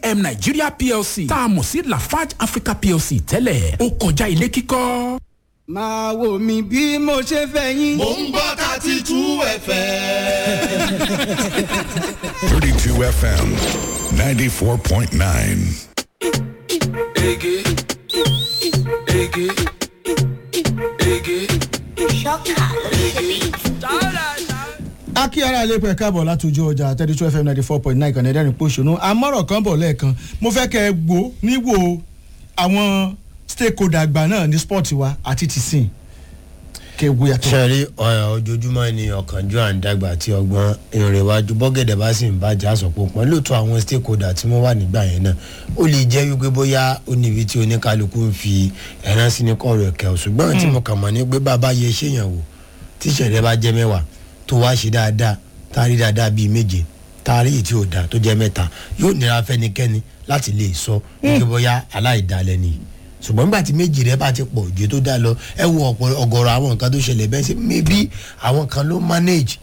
hm nigeria plc tá a mọ̀ sí lafarge africa plc tẹ́lẹ̀ ó kọjá ilé kíkọ́. máa wò mí bí mo ṣe fẹ́ yín. mò ń gbọ́ thirty two fm. 32 FM 94.9. Ege, ege, ege. akíyàrá ilé pẹ̀ káàbọ̀ látòjú ọjà thirty two fm ninety four point nine kan ẹ̀dẹ́rìn pòṣónú amọ̀rọ̀ kan bọ̀ lẹ́ẹ̀kan mo fẹ́ kẹ́ ẹ gbó níwò àwọn stakeholder àgbà náà ní sport wa àti tìsín kẹ́ ẹ gbó yàtọ̀. sẹ́rí ojoojúmọ́ ni ọ̀kánjú à ń dàgbà tí ọgbọ́n ìrìn iwájú bọ́gẹ̀dẹ̀ bá sì ń bàjẹ́ àsọ̀pọ̀ pọ̀ lóòótọ́ àwọn stakeholder tí wọ́n wà nígbà yẹn náà ó lè jẹ́ wípé bóyá ó níbi tí oníkálukú ń fi ẹ̀rán sí ní kọ̀ọ̀rọ̀ ẹ̀kẹ́ ò ṣùgbọ́n tí mo kàn mọ̀ ní pé bàbá yẹ ṣéyàn wò tí ìṣẹ̀lẹ̀ bá jẹ́ mẹ́wàá tó wá ṣe dáadáa tá a rí dáadáa bíi méje tá a rí èyí tí ò dáa tó jẹ́ mẹ́ta yóò nira fẹ́nikẹ́ni láti lè sọ wípé bóyá aláìdálẹ́ nìyí ṣùgbọ́n nígbà tí méjì rẹ bá ti pọ̀ ju tó dá lọ ẹ wo ọ̀pọ̀ ọgọ́rọ̀ àwọn nǹkan tó ṣẹlẹ̀ bẹ́ẹ̀ sí maybe àwọn kan ló manage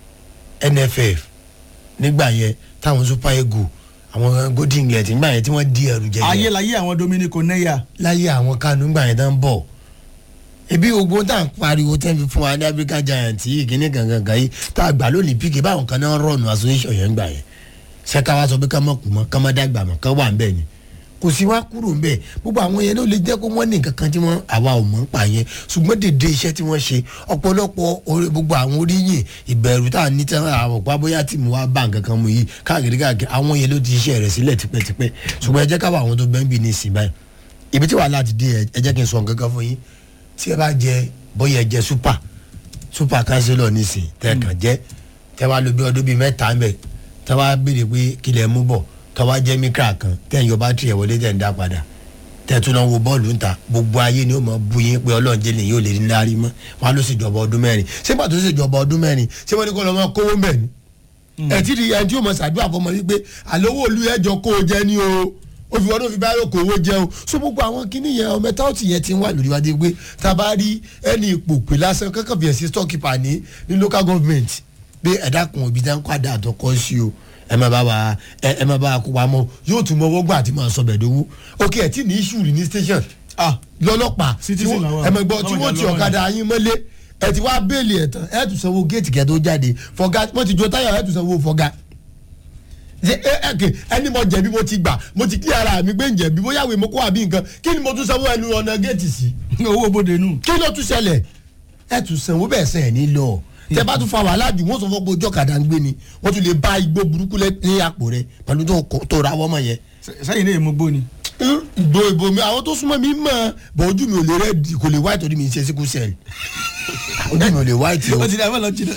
nff nígbà yẹn táwọn super eagle àwọn golden gate nígbà yẹn tí wọ́n di ẹrù jẹjẹ ayé láyé àwọn dominico neya láyé àwọn kanu nígbà yẹn tán bọ̀ ebi ogun tá à ń pariwo tẹ́ fi fún wa ní africa giant yìí kíní gangan gan yìí tá a gbà lónìí pk báwọn kan náà rọ̀nù association yẹn gbà yẹn ṣẹ́ká wa sọ pé ká mọ̀ kú mọ́ ká mọ́ dàgbà mọ́ ká wà ń bẹ̀ ni kò sí wá kúrò ń bẹ̀ gbogbo àwọn yẹn ló lè jẹ́ kó wọ́n ní nǹkan kan tí wọ́n àwa ò mọ̀ ń pa yẹn ṣùgbọ́n dèdè iṣẹ́ tí wọ́n ṣe ọ̀pọ̀lọpọ̀ orí- gbogbo àwọn oríyìn ìbẹ̀rù tá à ní tẹ́lẹ̀ àwọn ọ̀pá bóyá tí mo wá bá nǹkan kan mu yìí káàkiri káàkiri àwọn yẹn ló ti iṣẹ́ rẹ̀ sílẹ̀ tipẹ́tipẹ́ ṣùgbọ́n ẹ jẹ́ káwọn àwọn tó bẹ́ẹ̀ ń bì ní ìsìn báyìí ibi tí wàhálà ti dé ẹ- ẹ jẹ́ kí n sọ nǹkan kan fún yín tí ẹ bá jẹ bóyá ẹ jẹ super super councillor nísìn tẹ́ẹ̀kan jẹ́ tẹ́ wá lò bí ọdún bíi mẹ́ta ń bẹ̀ tẹ́ wá béèrè pé kílẹ̀ mú bọ̀ tọ́ wá jẹ́ mikra kan tẹ́ ń yọ bátìrì ẹ̀ wọlé tẹ́ ń dá padà tẹ́ tún náà wo bọ́ọ̀lù ń ta gbogbo ayé ni ó mọ̀ bu yín pé ọlọ́run jẹ́ lèyìn ò lè ní lárí mọ́ wọn ló sì jọba ọdún mẹ́rin ṣé pàtó sì jọba ọdún mẹ́rin ṣé wọ́n ní kó lọ́ mọ́ kówó ń bẹ̀ ni ẹ̀ tí di ẹni tí ó mọ̀ ṣàdúrà fọmọ wípé àlówó olú ẹjọ́ kó o jẹ́ ní o ó fi wọ́n tó fi báyọ̀ kó owó jẹun so gbogbo àwọn kinní yẹn ọmọ ẹ̀ta ọ̀tí yẹn ti ń wà lórí wájú pé tá a bá rí ẹni ipò pè lásán kankan fi ẹ̀sìn stock keeper ní ní local government pé ẹ̀dá kan òbí dá ń padà àtọkọ sí o ẹ má bá wa ẹ ẹ má bá wa kó pamọ́ yóò tún mọ owó gbà tí màá sọ bẹ̀ẹ́dọ́wọ́ ok ẹ̀ tí ní issue rí ní station ah lọ́lọ́pàá tí Citizen wọ́n làwọn. ẹ mọ̀ gbọ́ tí Lọ́wọ́ wọ́n ti ìjà lọ́wọ́ ọ̀kadà yín mọ́lé ẹ ti wá bẹ́ẹ̀lì ẹ̀ tán ẹ tún sanwó géètì kẹ́ tó jáde fọ̀gá wọ́n ti jo táyà ẹ tún sanwó fọ̀gá ṣe ẹ ẹ kè ẹni mo jẹ̀bi mo ti gbà mo ti kí ara mi gbé ń jẹ̀bi bóyá ìwé mo kó àbí nǹkan kí ni mo tún sanwó ẹnu ọ̀nà géètì sí owó bóde nù. kí ló tún ṣẹlẹ̀ ẹ tún sanwó bẹ́ẹ̀ sẹ́ ẹ̀ ní lọ tẹ bá tún fa wàhálà jù wọ́n sọ fún pé ojú ọ̀kadà ń gbé ni wọ́n tún lè bá igbó burúkú lẹ́ ní àpò rẹ pẹ̀lú tó kọ- tó ra wọ́mọ yẹn sẹ́yìn náà mo gbó ni. ìgbò ìbò mi àwọn tó súnmọ́ mi mọ̀ bọ̀ ojú mi ò lè rẹ́ kò lè wáìtì orí mi ń ṣe síkú sẹ́ẹ̀lì ojú mi ò lè wáìtì o. ó ti dà fẹ́ lọ jìnnà.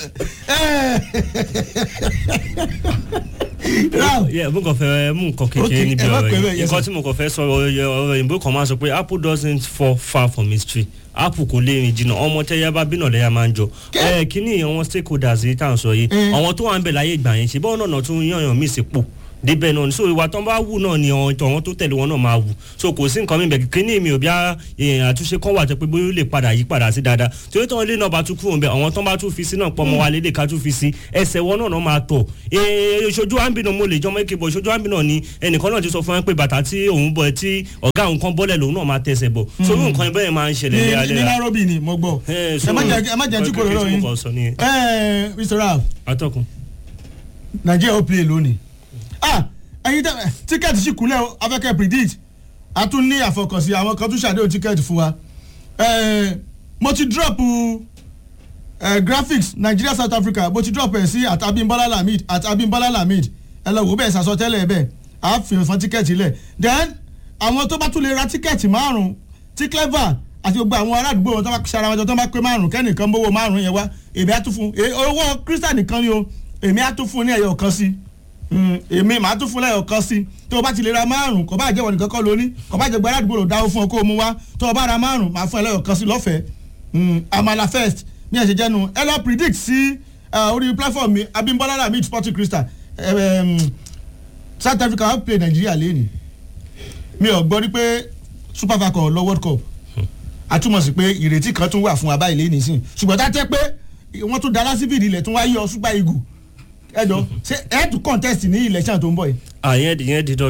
Now, yeah mo kàn fẹ́ mú nǹkan Okay, kékeré níbi ẹ má ọ̀rọ̀ pè bẹ́ẹ̀, yìí yes, nǹkan sir. tí mo kàn fẹ́ sọ ọ̀rọ̀ ọ̀rọ̀ òyìnbó kan máa sọ pé apple doesn't fall far from its tree apple kò lè rìn jìnnà ọmọ tẹ́yà bá bínà lẹ́yà máa ń jọ ẹ kíní àwọn stakeholders yìí tá à ń sọ yìí àwọn tó wà ń bẹ̀ láyé ìgbà yẹn ṣe bọ́ọ̀ náà tún yànyàn mí sí pò débẹ̀ náà ni so ìwà tán bá wù náà ni àwọn tọ̀wọ́n tó tẹ̀lé wọn náà máa wù so kò sí nǹkan mímẹ̀ kíní mi ò bí àtúnṣe kan wà tó pé bóyá ó lè padà yí padà sí dáadáa torí tán lé náà bá tún kúrò ń bẹ àwọn tán bá tún fi sí náà pọ̀ mọ́ wa lédè ká tún fi sí ẹsẹ̀ wọn náà náà máa tọ̀ ee ìṣojú àǹbì náà mo lè jọmọ èké bọ̀ ìṣojú àǹbì náà ni ẹnìkan náà ti sọ fún wọn pé bàtà tí òun bọ̀ tí ọ̀gá òun kan bọ́lẹ̀ lòun náà máa tẹsẹ̀ bọ̀ so irú nǹkan bẹ́ẹ̀ máa ń ṣẹlẹ̀ ní ní léraléra nairobi ni mo gbọ́. Eh, ẹ so- má jẹ́ ẹ má jẹ́ tí kò lọ́rọ̀ Kí yín. mo kàn sọ nìyẹn. ẹ mr ralph atọ́kùn. nigeria ó play lónìí. ah ẹyin tẹ tíkẹ́ẹ̀tì sì kúnlẹ̀ o afẹ́kẹ́ predict a tún ní àfọkànsí àwọn kan tún ṣàdéhùn tíkẹ́ẹ̀tì fún wa. Eh, mo ti drop eh, graphics nigeria south africa mo ti drop ẹ̀ sí at abimbola lamid at abimbola lamid ẹ lọ wò bẹ́ẹ̀ sàsọtẹ́lẹ̀ bẹ́ẹ̀ a fi hàn fún tíkẹ́ẹ̀tì lẹ̀ then àwọn tó bá tún lè ra tíkẹ́ẹ̀tì márùn-ún tí clever àti gbogbo àwọn ará àdúgbò wọn tó bá ṣara wọn jọ tó bá pé márùn kẹ́nìkan mówó márùn yẹn wá èmi á tún fún e- owó christian nìkan ni o èmi á tún fún ní ẹyọ kan sí Mm, èmi màá tún fún lẹ́yọ̀ kan sí tó o bá ti lè ra márùn kò bá jẹ́ wọn nìkan kọ́ lóní kò bá jẹ́ gbọ́dọ̀ àdúgbò lò dáwó fún ọ kó o mú wá tó o bá ra márùn màá fún ẹ lẹ́yọ̀ kan sí lọ́fẹ̀ẹ́ Mm, amala first bí ẹ ṣe jẹ́nu ẹ lọ predict sí uh, orí platform mi abimbola lamid sporting crystal um, south africa wọn play nigeria lẹ́nu mi ò gbọ́ rí pé super falcon lọ world cup àtúmọ̀ sí pé ìrètí kan tún wà fún abá ilé nìsín ṣùgbọ́n tá a tẹ́ pé wọ́n tún da lásìfìdí ilẹ̀ tún wá yọ super eagle ẹ̀dọ̀ ṣé ẹ̀ tún contest ní election tó ń bọ̀ yìí. àyẹn ìyẹn di dandan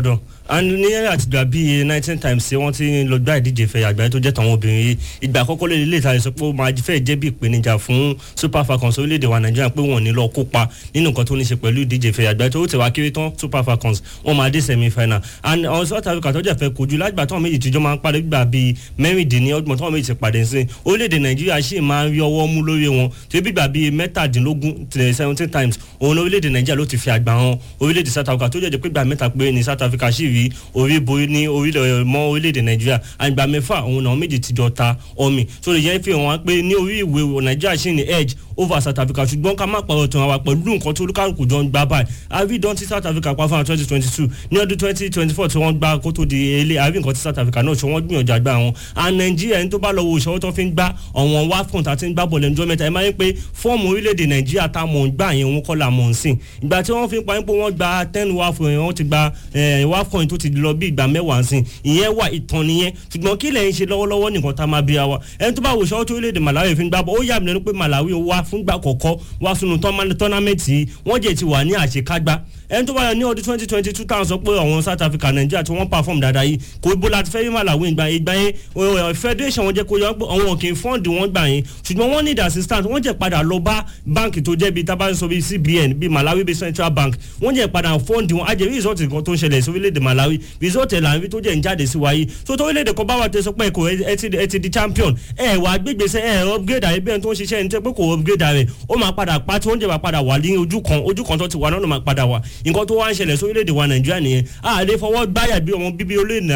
and ní àtìgbà bíi nineteen times ṣé wọ́n ti ń lọ gbá ìdíje ìfẹ́ àgbáyé tó jẹ́ tàwọn obìnrin yìí ìgbà àkọ́kọ́ lè lè ta sọ pé ó máa fẹ́ jẹ́ bí ìpèníjà fún super falcons orílẹ̀-èdè wa nàìjíríà pé wọ́n ní lọ kópa nínú nǹkan tó ní ṣe pẹ̀lú ìdíje ìfẹ́ àgbáyé tó tẹ̀ wá kéré tán super falcons wọ́n máa dé semi final and àwọn south africa tó jẹ́ fẹ́ kojú lágbà táwọn méjì tíjọ́ máa ń pàdé gbà bíi mẹ́rìndínlọ́gbọ̀n táwọn méjì ti pàdé sí orílẹ̀-èdè nàìjíríà sì máa ń rí ọwọ́ mú lórí wọn tó bí gbà bíi mẹ́tàdínlógún seventeen times òun orílẹ̀-èdè nàìjíríà ló ti fi àgbà hàn orílẹ̀-èdè south africa tó jẹ́ pé gbà mẹ́ta pé ní south africa sì rí orí borí ní orílẹ̀ mọ́ orílẹ̀-èdè nàìjíríà àgbà mẹ́fà òun náà méjì ti jọ ta ọmì so lè yẹn fi hàn wá pé ní orí ìwé nàìjíríà sì ní edge over south africa ṣùgbọ́n ká má pàrọ̀ tàn wá pẹ̀lú nǹkan tó olúkàlùkù jọ ń gbá báyìí àbí dán tí south africa pa fún twenty twenty two ní ọdún twenty twenty four tí wọ́n gbá kó tó di ilé àbí nǹkan tí south africa náà ṣe wọ́n gbìyànjú àgbà wọn and nàìjíríà ẹni tó bá lọ wo ìṣòwò tó fi ń gbá ọ̀wọ́n wafcon àti ń gbá bọ̀lẹ̀ ní jọ́mẹ́ta ẹ máa ń pé fọ́ọ̀mù orílẹ̀-èdè nàìjíríà tá a mọ̀ ń gbà yẹn òun kọ́ la mọ̀ ń sìn ìgbà tí wọ́n fi ń pa pé wọ́n gba ten wafcon yẹn wọ́n ti gba wafcon tó ti lọ bí ìgbà mẹ́wàá ń sìn ìyẹn wà ìtàn nìyẹn ṣùgbọ́n kí lẹ́yìn ṣe lọ́wọ́lọ́wọ́ nìkan tá a máa bí wa ẹni tó bá wo ìṣòwò tó orílẹ̀-èdè malawi fi ń gbá bọ́ ó yà mí lẹ́nu pé malawi wá fúngbà kọ̀ọ̀kọ́ wá sínú tọ́námẹ́ǹtì wọ́n jẹ́ ti wà ní àṣekágbá ẹni tó bá yọ ní ọdún twenty twenty two táwọn sọ pé àwọn south africa nàìjíríà tí wọ́n perform dáadáa yìí kò bó láti fẹ́ rí malawi ìgbà ìgbà yẹn federation wọn jẹ́ kó yọ pé àwọn kì í fọ́ǹdì wọn gbà yẹn ṣùgbọ́n wọ́n need assistance wọ́n jẹ́ padà lọ bá báǹkì tó jẹ́ bíi tábà ń sọ bíi cbn bíi malawi bíi central bank wọ́n jẹ́ padà fọ́ǹdì wọn ajẹ́ result kan tó ń ṣẹlẹ̀ sí orílẹ̀-èdè malawi result ẹ̀ là ń rí tó jẹ́ ń jáde sí wáyé so tó orílẹ̀-èdè kan bá wà tẹ sọ pé kò ẹ ti di champion ẹ wà gbégbèsè ẹ upgrade àyè bẹ́ẹ̀ tó ń ṣiṣẹ́ ẹni tẹ́ pé kò upgrade rẹ̀ ó máa padà pa tí wọ́n jẹ́ padà wà ní ojú kan ojú kan tó ti wà náà ló máa padà wà nǹkan tó wá ń ṣẹlẹ̀ sórílẹ̀-èdè wa nàìjíríà nìyẹn a lè fọwọ́ gbáyà bí ọmọ bíbí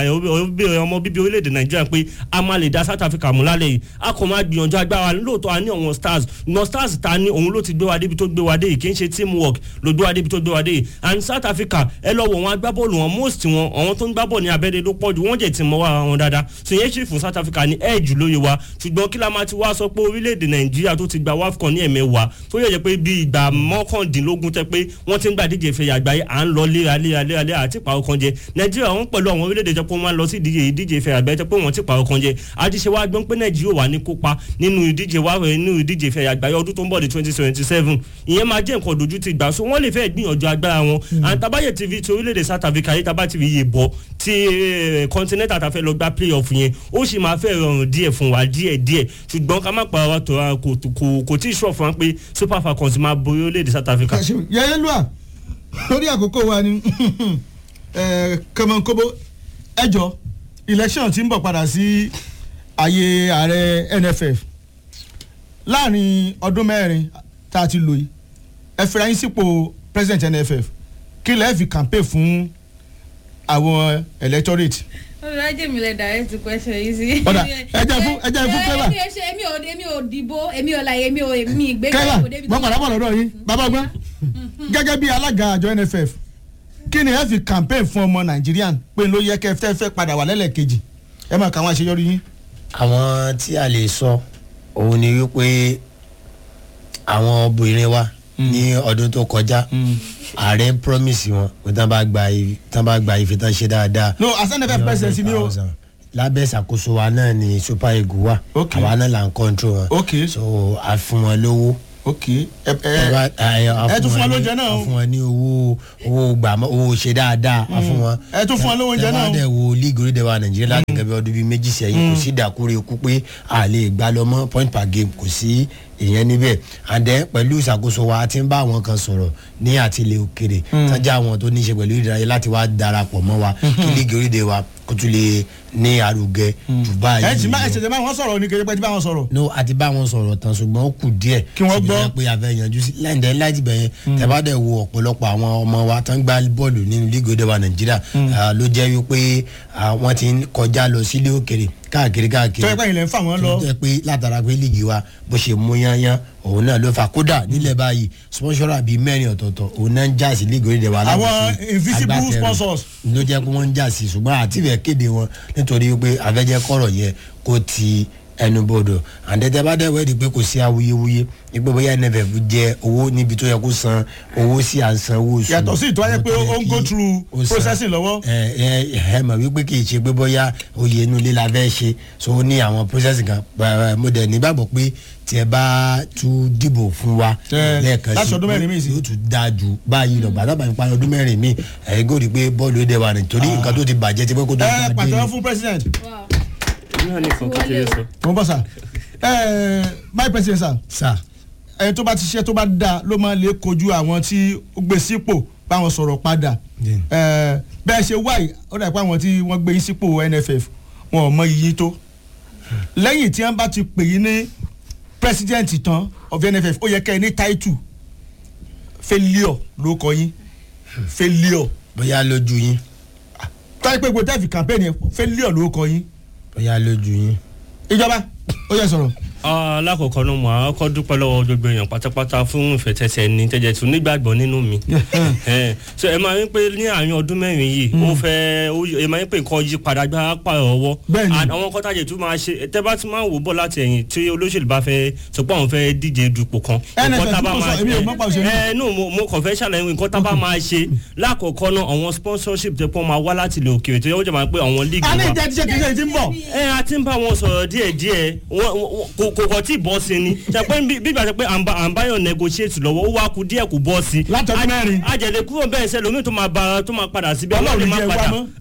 orílẹ̀-èdè nàìjíríà pé a máa lè da south africa mú lálẹ́ yìí a kò máa gbìyànjú agbára lóòótọ́ a ní àwọn stars ìgbọ̀n stars ta ni òun ló ti gbé wa débi tó gbé wa dé yìí kì í ṣe teamwork ló gbé wa débi tó gbé wa dé yìí and south africa ẹ lọ wọ wọn agbábọ́ọ̀lù wọn most wọn àwọn tó ń gbábọ̀ ní abẹ́rẹ́ ló pọ̀ jù wọ́n jẹ̀ ti mọ́ wa wọn dáadáa so yẹn ṣì fún south africa ní edge lóye wa ṣùgbọ́n kí la máa ti wá sọ pé orílẹ̀-èdè nàìjíríà tó ti gba wafcon ní ẹ̀mẹ́wàá tó yẹ pé bí ìgbà mọ́kàndínlógún tẹ́ pé wọ́n ti ń gbà díje ìfẹ̀yà àgbáyé à ń lọ léra léra léra léra àti ìpàrọ̀ kan jẹ nàìjíríà wọn pẹ̀lú àwọn orílẹ̀-èdè jẹ́ pé wọ́n máa lọ sí ìdíje ìdíje ìfẹ̀yà àgbáyé tẹ́ pé wọ́n ti pàrọ̀ kan jẹ àdìsẹ́ wa gbọ́n pé nàìjíríà wà ní kópa nínú ìdíje wa nínú ìdíje ìfẹ̀yà àgbáyé ọdún tó ń bọ̀ di twenty twenty seven ìyẹn máa jẹ́ nǹkan dojú ti gbà so wọ́n lè fẹ́ gbìyànjú agbára wọn àtàbáyé tv ti orílẹ̀-èdè south africa yìí tábà ti fi yè bọ̀ ti continental ta fẹ́ lọ gba play off yẹn ó sì máa fẹ́ rọrùn díẹ̀ fún wa díẹ̀ díẹ̀ ṣùgbọ́n ká má pa wa tó kò tí ì sọ fún wa pé super falcons máa borí orílẹ̀-èdè south africa. yẹ́yẹ́ lua lórí àkókò wa ni kọ́mọkóbó ẹjọ́ election ti ń bọ̀ padà sí ààyè ààrẹ nff láàrin ọdún mẹ́rin tá a ti lò yìí ẹ fẹ́ra yín sípò president nff kí lẹ́ẹ̀ fi campaign fún àwọn electorate olùdájẹ́ mi lè direct question yìí sí. ọ̀dà ẹjẹ fún ẹjẹ fún kẹ́là. èmi ò ṣe èmi ò èmi ò dìbò èmi ò láyé èmi ò èmi ìgbé kẹ́là wọ́n padà bọ̀ lọ́dọ̀ yín bàbá gbọ́n gẹ́gẹ́ bí alága àjọ nff kí ni ẹ fi campaign fún ọmọ nàìjíríà pé ló yẹ kẹ́ fẹ́ fẹ́ padà wà lẹ́lẹ́kejì ẹ máa kà wọ́n àṣeyọrí yín. àwọn tí a lè sọ òun ni wípé àwọn obìnrin wa ní ọdún tó kọjá ààrẹ promise wọn pé tán bá gba tán bá gba ife tán ṣe dáadáa. no as nff president ni o. lábẹ́ ìṣàkóso wa náà ni super eagle wa Ok. àwa náà là ń control wọn ok so a fún wọn lówó ok ẹ ẹ ẹ tún fún wọn lóúnjẹ náà o. a fún wọn ní owó owó gbàmọ owó ṣe dáadáa a fún wọn. ẹ tún fún wọn lówó oúnjẹ náà o. tẹ́wá dẹ̀ wo league orílẹ̀ wa nàìjíríà láti gẹ́gẹ́ bí ọdún bíi méjì sẹ́yìn kò sí ìdàkúrẹ́ ikú pé a lè gbá lọ mọ́ point per game kò sí ìyẹn níbẹ̀ and then pẹ̀lú ìṣàkóso wa a ti ń bá àwọn kan sọ̀rọ̀ ní àtìlẹ̀ òkèrè tájà àwọn tó ní í ṣe pẹ̀lú ìdárayá láti wá darapọ̀ mọ́ wa kí league orílẹ̀ wa kó tún lè ní arugẹ jù báyìí ẹ ti má ẹ lọ ṣẹ̀ṣẹ̀ bá wọn sọ̀rọ̀ ní kejì pé ti bá wọn sọ̀rọ̀. no a ti bá wọn sọ̀rọ̀ tán ṣùgbọ́n ó kù díẹ̀ Kí wọ́n síbi gbọ́. tó yẹ pé a fẹ́ yanjú sí láìdẹ́ láti bẹ̀ yẹn tẹ́bá dẹ̀ wo ọ̀pọ̀lọpọ̀ àwọn ọmọ wa tán gbá bọ́ọ̀lù nínú líìgì òde wa nàìjíríà ah, ló jẹ́ wípé ah, wọ́n ti ń kọjá lọ sílé òkèrè káàkiri káàkiri tó yẹ pé ilẹ̀ ń fà wọ́n lọ. tó jẹ́ pé látara pé líìgì wa bó ṣe mú yányán òun náà ló fà kódà nílẹ̀ báyìí sponsora bíi mẹ́rin ọ̀tọ̀ọ̀tọ̀ òun náà ń jà sí líìgì òde wa Àwọn láti fi invisible agbátẹrù sponsors. ló jẹ́ pé wọ́n ń jà sí ṣùgbọ́n àti ìfẹ́ kéde wọn nítorí pé àfẹ́jẹ́ kọ̀rọ̀ yẹn kó ti ẹnubodò àǹdẹ́tẹ́ bá dẹ̀ wẹ́ẹ̀dì pé kò sí awuyewuye ipò bóyá nff jẹ owó níbi tó yẹ kó san owó sí à ń san owó oṣù yàtọ̀ sí ìtọ́jú pé owó tó ó yẹ ń go kí through ó san. processing lọ́wọ́. ẹ ẹ ẹ mọ̀ wípé kì í ṣe pé bóyá oyè inú ilé la fẹ́ ṣe so ó ní àwọn processing kan Bá- mo dẹ̀ nígbàgbọ́ pé tí ẹ bá tún dìbò fún wa Ẹ, lẹ́ẹ̀kan láti ọdún mẹ́rin míì sí. yóò tún dáa ju báyìí lọ gbàdá bàbá ìparí ọdún mẹ́rin míì ẹ̀ gòdì pé bọ́ọ̀lù ó dẹ̀ wà nítorí nǹkan tó ti bàjẹ́ ti pé kó tó ẹ dé pàtẹ́wọ́ fún president Wow. náà nìkan kékeré sọ. mo ń bọ̀ sà ẹ my president sà sà ẹni tó bá ti ṣe tó bá da ló máa lè kojú àwọn tí ó gbé sípò báwọn sọ̀rọ̀ padà Yeah. ẹ bẹ́ẹ̀ ṣe wáyé ó dà pé àwọn tí wọ́n gbé yín sípò nff wọn ò mọ iyì tó lẹ́yìn tí wọ́n bá ti pè yín ní president tán of nff ó yẹ kẹ́ ẹ ní title failure ló kọ yín failure bóyá lójú yín táyé pé gbogbo tẹ́ẹ̀fì campaign yẹn failure ló kọ yín bóyá lójú yín. ìjọba ó yẹ sọ̀rọ̀. alákọ̀ọ́kọ́ náà mo àwọn kọ́ dúpẹ́ lọ́wọ́ gbogbo èèyàn pátápátá fún ìfẹ̀tẹ̀sẹ̀ ní tẹ̀jẹ̀ tún nígbàgbọ́ nínú mi. Ẹ, so ẹ máa ń pè ní àárín ọdún mẹ́rin yìí ó fẹ́ ó yí- ẹ máa ń pè nǹkan yí padà gbá pààrọ̀ ọwọ́. Bẹ́ẹ̀ni. And àwọn kọ́tàjẹ̀ tún máa ṣe tẹ́ bá ti máa ń wò bọ̀ láti ẹ̀yìn tí olóṣèlú bá fẹ́ sọ pé àwọn fẹ́ díje dupò kan. NFF nǹkan tá a bá tó sọ, máa- èmi ò mọ̀ pa òṣèlú. ẹ nù mo mo kàn fẹ́ ṣàlàyé nǹkan tá a bá máa ṣe lákọ̀ọ́kọ́ náà àwọn sponsorship tẹ́ pọ́n máa wá láti ilẹ̀ òkèèrè tó yẹ kó jẹ́ máa pé àwọn league a ní wa ìjẹ́ tíṣẹ́ tíṣẹ́ ti ń bọ̀. ẹ a ti ń bá wọn sọ̀rọ̀ díẹ̀ díẹ̀ wọ́n- wọ́n- kò kò kò tí ì bọ́ sí ni ṣe pé bí bí ìgbà pé à ń bá à ń báyọ̀ negotiate lọ́wọ́ ó wá ku díẹ̀ kò bọ́ sí. Láti ọdún mẹ́rin. àjẹlẹ kúrò bẹ́ẹ̀ sẹ́ lómi tó máa ba tó máa padà síbi Ọlọ́run ọlọ́run ní máa jẹ́ wá padà mọ́.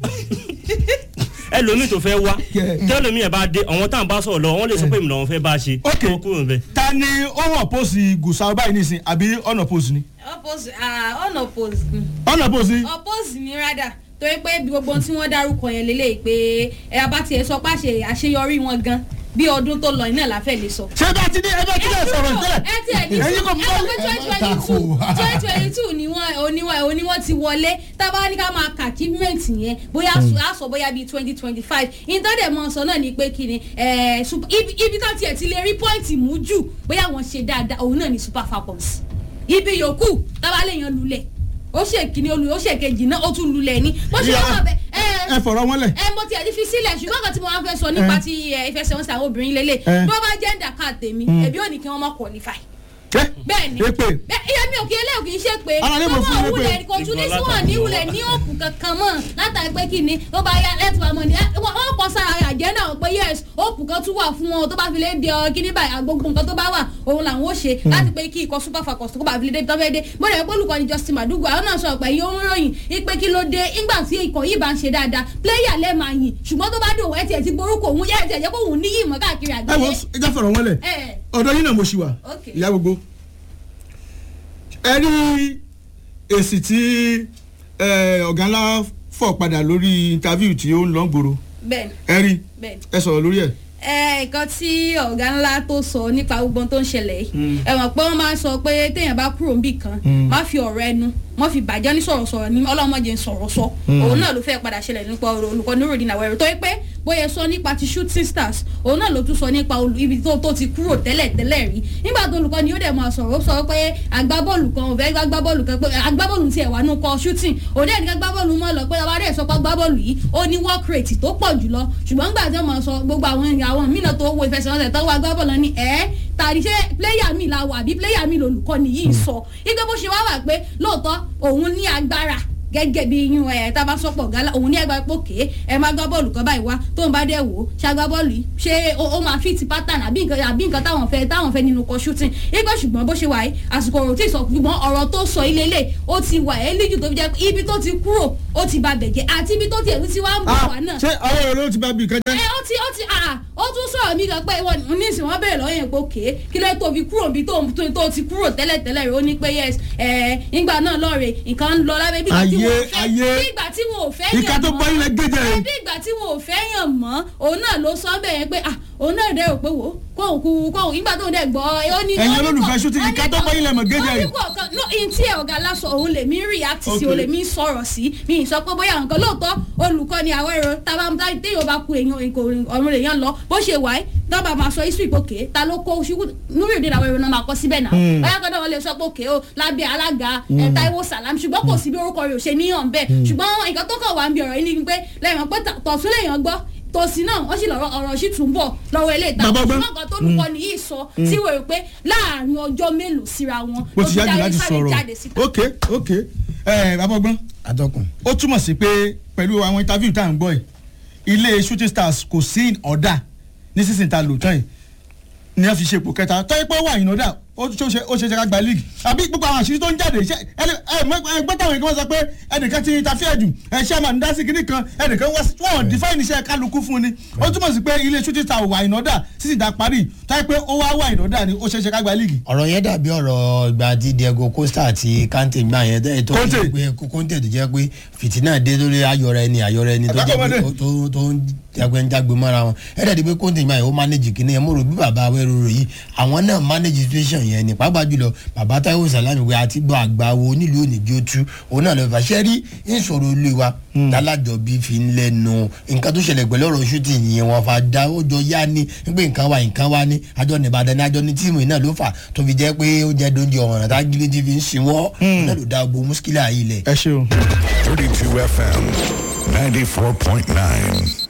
ẹ lómi tó fẹ́ wá Yeah. tẹ́lómi ẹ̀ bá dé àwọn tá à ń bá sọ̀rọ̀ lọ́wọ́ wọ́n lè sọ pé ìmìlẹ̀ wọn fẹ́ bá ṣe Ok. kó kúrò bẹ́ẹ̀. ta ni ó hàn pósì gùsà báyìí nísìn àbí ọ̀nà pósì ni. oppose ah unoppose ni ọ̀nà pósì. oppose ni rádà torí pé bí gbogbo ohun tí wọ́n dárúkọ yẹn lélẹ́yìí pé ẹ bá tiẹ̀ sọ páṣẹ àṣeyọrí wọn gan bí ọdún tó lọ iná láfẹ́ lè sọ. ṣé bá ti ní ẹ bá ti ní ẹ sọ̀rọ̀ tẹ́lẹ̀. ẹ ti ẹ ní ẹ̀yin kò ẹ sọ pé twenty twenty two Tako. twenty twenty two ni wọ́n oníwọ̀n oníwọ̀n ti wọlé tábà ní ká máa kà achievement yẹn bóyá a sọ bóyá bíi twenty twenty five ìtọ́dẹ̀ mọ̀ sọ náà ni pé kí ni ẹ, sup- ibi ibi tó tiẹ̀ ti lè rí pọ́ìntì mú jù bóyá wọ́n ṣe dáadáa òun náà ni super falcons ibi yòókù tábà lè yan lulẹ̀ ó ṣe kíní olú ó ṣe kejì náà ó tún lulẹ̀ ní bó ṣe Ìyá- wọ́n bẹ ẹ fọ̀rọ̀ wọn lẹ̀. ẹ mo tiẹ̀ ti fi sílẹ̀ ṣùgbọ́n kan tí mo máa fẹ́ sọ nípa Eh. ti ẹ, ìfẹsẹ̀wọnsẹ̀ àwọn obìnrin lélẹ̀ Eh. bí wọ́n bá jẹ́ ǹdàkà tèmi ẹ̀bí ò ní kí wọ́n má qualify ẹ bẹ́ẹ̀ni èpè. bẹ́ẹ̀ ìyá mi ò kí eléyìí kì í ṣe pé Ara lè mọ̀ fún wọ́n mi pé- wulẹ̀ kò tún ní sí wọn ní wulẹ̀ ní òkú kankan mọ́ látàrí pé kí ni ó bá yá lẹ́tù àmọ́ ni ẹ, wọ́n wọ́n kọ́ sára àjẹ́ náà pé yes òkú kan tún wà fún wọn tó bá fi lè di ọ kí ní báyìí gbogbo nǹkan tó bá wà òun làwọn ó ṣe láti pé kí ikọ̀ super falcons tó bá fi lè dé tó fẹ́ dé bóde pé olùkọ́ni Justin Madugu àwọn náà sọ pé yóò ń ròyìn ipe kí ló dé nígbà tí ikọ̀ yìí bá ń ṣe dáadáa pléyà lẹ́ẹ̀ máa yìn ṣùgbọ́n tó bá dùn ẹ̀ tiẹ̀ ti borúkọ òun yẹ́ ẹ̀ tiẹ̀ jẹ́ kó òun níyì mọ́ káàkiri ẹ wo àgbáyé. ẹ já fọ̀rọ̀ wọn lẹ̀. ẹ ọ̀dọ̀ yín náà mo ṣì wà. Ok. ìyá gbogbo. ẹ rí èsì tí ẹ, ọ̀gá ńlá fọ̀ padà lórí interview tí ó ń lọ gbòòrò bẹ́ẹ̀ ẹ rí bẹ́ẹ̀ ẹ sọ̀rọ̀ lórí ẹ̀. ẹ nǹkan tí ọ̀gá ńlá tó sọ nípa gbogbo ohun tó ń ṣẹlẹ̀ yìí ẹ mọ̀ pé wọ́n máa ń sọ pé téèyàn bá kúrò níbì kan má fi ọ̀rọ̀ ẹnu má fi bàjẹ́ ní sọ̀rọ̀sọ̀rọ̀ ní ọlọ́mọdé ń sọ̀rọ̀ sọ òun náà ló fẹ́ padà ṣẹlẹ̀ nípa ọ̀rọ̀ olùkọ́ níròdì náà wẹ̀rẹ̀ tó yẹ pé bóyá sọ nípa ti shooting stars òun náà ló tún sọ nípa olù- ibi tó tó ti kúrò tẹ́lẹ̀ tẹ́lẹ̀ rí nígbà tó olùkọ́ ni ó dẹ̀ máa sọ̀rọ̀ ó sọ pé agbábọ́ọ̀lù kan ò fẹ́ gbá agbábọ́ọ̀lù kan pé agbábọ́ọ̀lù tiẹ̀ wà nù kọ shooting òun dẹ̀ ní ká agbábọ́ọ̀lù mọ́ lọ pé ọba rẹ̀ sọ pé agbábọ́ọ̀lù yìí ó ní work rate tó pọ̀ jùlọ ṣùgbọ́n nígbà tí wọ́n máa sọ gbogbo àwọn èèyàn àwọn mìíràn tó wo ìfẹsẹ̀wọnsẹ̀ tó wá agbábọ́ọ̀lù ní ẹ̀ tàbí ṣé pléyà mi la wà àbí pléyà mi lolùkọ́ni yìí ń sọ ike bó ṣe wá wà pé lóòótọ́ òun ní agbára gẹ́gẹ́ bí yín ẹ̀ tá a bá sọ́pọ̀ gálà òun ní ẹgbàá pòkè ẹ máa gbá bọ́ọ̀lù kan báyìí wá tó ń bá dẹ̀ wò ó ṣàgbá bọ́ọ̀lù yìí ṣé ó ó máa fit pattern àbí nǹkan àbí nǹkan táwọn fẹ́ táwọn fẹ́ nínú kọ shooting ipe ṣùgbọ́n bó ṣe wà yìí àsìkò ọ̀rọ̀ tí ì sọ ṣùgbọ́n ọ̀rọ̀ tó sọ ilé lè ó ti wà ẹ́ líjù tó fi jẹ́ pé ibi tó ti kúrò ó ti ba bẹ̀jẹ̀ àti ibi tó ti ẹ̀rú ti wá ń bọ̀ wá náà ṣé àwọn èrò ló ti bá bí nǹkan jẹ́. ẹ ó ti ó ti à ó tún sọ̀rọ̀ mi kan pé wọn ní ìsìn wọn bẹ̀rẹ̀ lọ́yìn pé òkè kí ló tó fi kúrò bí tó tó tó ti kúrò tẹ́lẹ̀ tẹ́lẹ̀ rẹ̀ ó ní pé yes ẹ nígbà náà lọ́ọ̀rẹ̀ nǹkan ń lọ lábẹ́ bí ìgbà tí wọn ò fẹ́ Ayé, ayé. bí ìgbà tí wọn ò fẹ́ yàn mọ́ ìka tó bọ́ ilẹ̀ gẹ́jẹ̀ ẹ rẹ̀. bí ìgbà tí wọn ò fẹ́ yàn mọ́ òun náà ló sọ bẹ́ẹ̀ yẹn pé ah òun náà dẹ̀ rò pé wò ó kóhùn kú kóhùn nígbà tó ń dẹ̀ gbọ́ ó ní. Ẹ̀yin ó ní olólùfẹ́ kọ̀- shooting, ó ní ìka tó kọ̀- bọ́ ilẹ̀ mọ̀ gẹ́gẹ́ ó ní rẹ̀. kọ̀ọ̀kan no in tí ẹ̀ ọ̀gá lásán òun lè mí react sí Okay. òun lè mí sọ̀rọ̀ sí mi ì sọ pé bóyá nǹkan lóòótọ́ olùkọ́ ni àwọn èrò tábà tá téèyàn bá ku èèyàn ìkò ọ̀run lè yàn lọ bó ṣe wáyé tọ́ba máa sọ history pòkè ta ló kó ṣubú núrì òde làwọn èrò náà máa kọ́ síbẹ̀ náà bóyá kọ́dọ̀ wọn lè sọ pòkè o lábẹ́ alága ẹ̀ Táíwò Sàlámì ṣùgbọ́n kò sí bí orúkọ rẹ̀ ò ṣe níyàn bẹ́ẹ̀ ṣùgbọ́n nǹkan tó kàn wá ń bí ọ̀rọ̀ yìí ni pé lẹ́yìn pé tọ̀tún lèèyàn gbọ́ tòsí náà wọ́n sì lọ́rọ̀ ọ̀rọ̀ sì tún bọ̀ lọ́wọ́ ilé ìta Bàbá ọgbọ́n. ṣùgbọ́n nǹkan tó lùkọ́ nìyí sọ tí wọ́n rò pé láàrin ọjọ́ mélòó síra wọn bó ló ti fi yájú dárí láti sáré sọ̀rọ̀ jáde síta. ok ok ẹ bàbá ọgbọ́n atọ́kùn. ó túmọ̀ sí pé pẹ̀lú àwọn interview tá à ń gbọ́ yìí ilé shooting stars kò sí ọ̀dà ní sísìn ta lò tán yìí ni wọ́n fi ṣe ipò kẹta tọ́yẹ́ pé ó wà ìnọ́dà ó ṣe ó ṣe ṣe ká gba league àbí gbogbo àwọn àṣírí tó ń jáde ṣe ẹ ẹ gbọ́dọ̀ àwọn èèyàn sọ pé ẹnìkan ti interfere jù ẹ ṣe àmà ń dá sí kinní kan ẹnìkan wá sí wọn define iṣẹ́ kálukú fún ni ó túmọ̀ sí pé ilé shooting star wà ìnọ́dà sísìn ta parí tọ́yẹ́ pé ó wá wà ìnọ́dà ni ó ṣe ṣe ká gba league. ọ̀rọ̀ yẹn dàbí ọ̀rọ̀ ìgbà tí diego costa àti kante gbà yẹn tẹ́ tó Conte. jẹ́ pé conte tó jẹ́ pé fìtínà dé lórí ayọ̀rọ̀ ẹni ayọ̀rọ̀ ẹni tó jẹ́ pé Àgbàkọ̀mọdé. tó tó ń jagbẹ́ ń jágbe mọ́ra wọn ẹ̀ dàbí pé conte gbà yẹn ó manage kìíní yẹn mo rò bí bàbá awẹ́rò rò yìí àwọn náà manage situation yẹn ni pàápàá jùlọ bàbá táwọn sàlámì wẹ àti gbọ́ àgbà wo onílù oníjó tú òun náà lọ fàṣẹ rí ìṣòro ilé wa dálájọ bí fi ń lẹ́nu nǹkan tó ṣẹlẹ̀ pẹ̀lú ọ̀rọ̀ shooting yẹn wọn fa da ó jọ yá ni pé nǹkan wa nǹkan wa ni àjọ nìbàdàn ní àjọ ní tíìmù yìí náà ló fà tó fi jẹ́ pé ó jẹ́ dóúnjẹ ọ̀ràn tá gílé tí fi ń sinwọ́ òun náà ló da gbogbo muskila yìí lẹ̀. ẹ ṣeun. 32 FM 94.9.